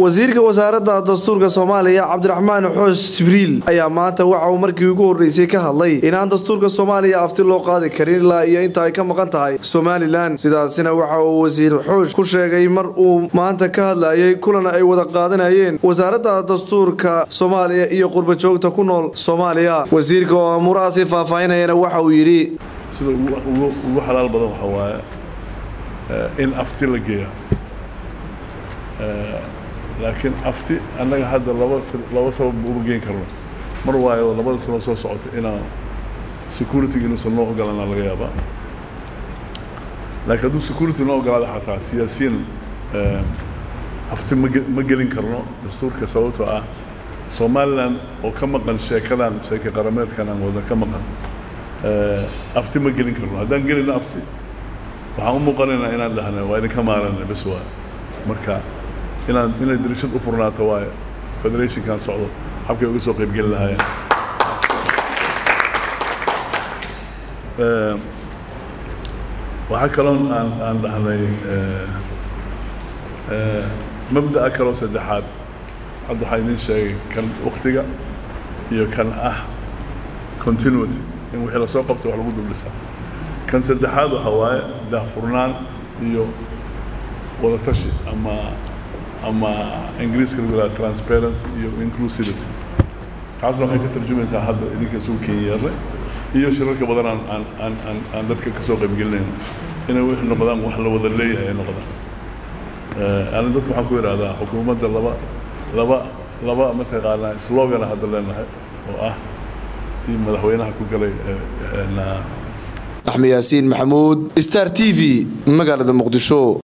wasiirka wasaaradda dastuurka soomaaliya cabdiraxmaan xoosh jibriil ayaa maanta waxa uu markii ugu horreysay ka hadlay inaan dastuurka soomaaliya afti loo qaadi karin ilaa iyo inta ay ka maqan tahay somalilan sidaasina waxa uu wasiir xoosh ku sheegay mar uu maanta ka hadlayay kulan ay wada qaadanayeen wasaaradda dastuurka soomaaliya iyo qurbajoogta ku nool soomaaliya wasiirka oo amuurahaasi faahfaahinayana waxa uu yidhi sida ugu xalaal badan waxa waaye in afti la geeya laakiin afti annaga hadda laba laba sabab uma geen karno mar waayo labada sano soo socota inaan security-ga inuusan noo ogolaana laga yaabaa laakiin hadduu security noo ogolaada xataa siyaasiyiin afti ma ma gelin karno dastuurka sababtoo ah somalilan oo ka maqan sheekadan sheeka qarameedkan aan wada ka maqan afti ma gelin karno haddaan gelino afti waxaan u muuqanaynaa inaan dhahna waa idinka maarana bes waa marka inaan inay dirishad u furnaato waaye federationkan socdo habkay uga soo qaybgeli lahaayeen waxaa kaloon aan aan dhahnay mabda'a kaloo saddexaad hadda waxaa idiin sheegay kan waktiga iyo kan ah continuity in wixii lasoo qabto wax lagu dublisaa kan saddexaad waxa waaye daahfurnaan iyo wadatashi ama ama ingiriiska lagu yidhaha transparency iyo inclusivity taasna waxay ka tarjumaysaa hadda idinka isugu kenyeernay iyo shirarka badan aan aan aan aan aan dadka ka soo qaybgelinayno inay wix noqdaan wax la wada leeyahay ay noqdaan ani dadka waxaan ku idhahdaa xukuumadda laba laba laba mataqaanaa slogana hadda leenahay oo ah tii madaxweynaha ku galay axmed yaasiin maxamuud star t v magaalada muqdisho